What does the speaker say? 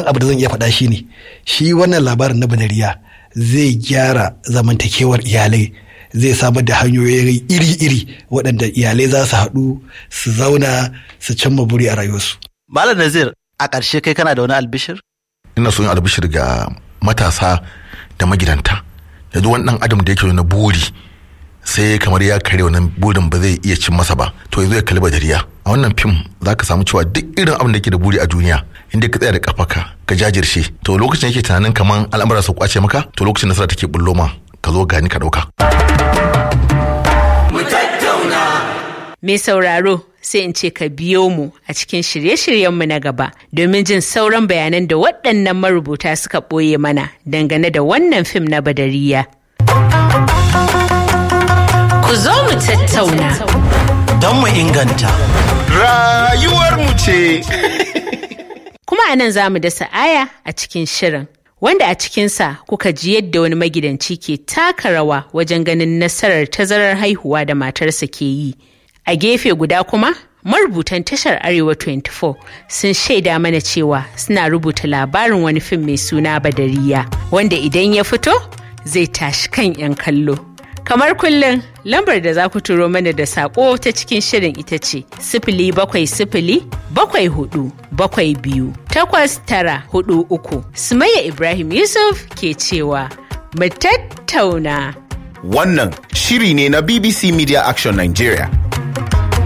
abu da zan iya faɗa shi ne shi wannan labarin na banariya zai gyara zamantakewar iyalai zai samar da hanyoyi iri-iri waɗanda iyalai za su haɗu su zauna su cimma buri a rayuwarsu. Malam Nazir a ƙarshe kai kana da wani albishir? ina son yin albishir ga matasa da magidanta yanzu wani dan adam da yake na buri sai kamar ya kare wannan burin ba zai iya cin masa ba to yanzu ya kalli badariya a wannan fim za ka samu cewa duk irin abin da yake da buri a duniya inda ka tsaya da kafaka ka jajirce to lokacin yake tunanin kamar al'amura su kwace maka to lokacin nasara take bullo ma ka zo gani ka dauka Mai sauraro sai in ce ka biyo mu a cikin shirye-shiryenmu na gaba domin jin sauran bayanan da waɗannan marubuta suka ɓoye mana dangane da wannan fim na badariya. Ku zo mu tattauna. Don mu inganta. Rayuwarmu ce. Kuma a nan za mu dasa aya a cikin shirin. Wanda a cikinsa kuka ji yadda wani magidanci ke taka rawa wajen ganin nasarar tazarar haihuwa da matarsa ke yi. A gefe guda kuma, marubutan tashar Arewa 24 sun shaida mana cewa suna rubuta labarin wani fim mai suna Badariya, wanda idan ya fito zai tashi kan 'yan kallo. Kamar kullum, lambar da za ku turo mana da saƙo ta cikin shirin ita ce sifili bakwai sifili bakwai hudu bakwai biyu takwas tara hudu uku. Sumayya Ibrahim Yusuf ke cewa mu tattauna. Wannan shiri ne na BBC Media Action Nigeria.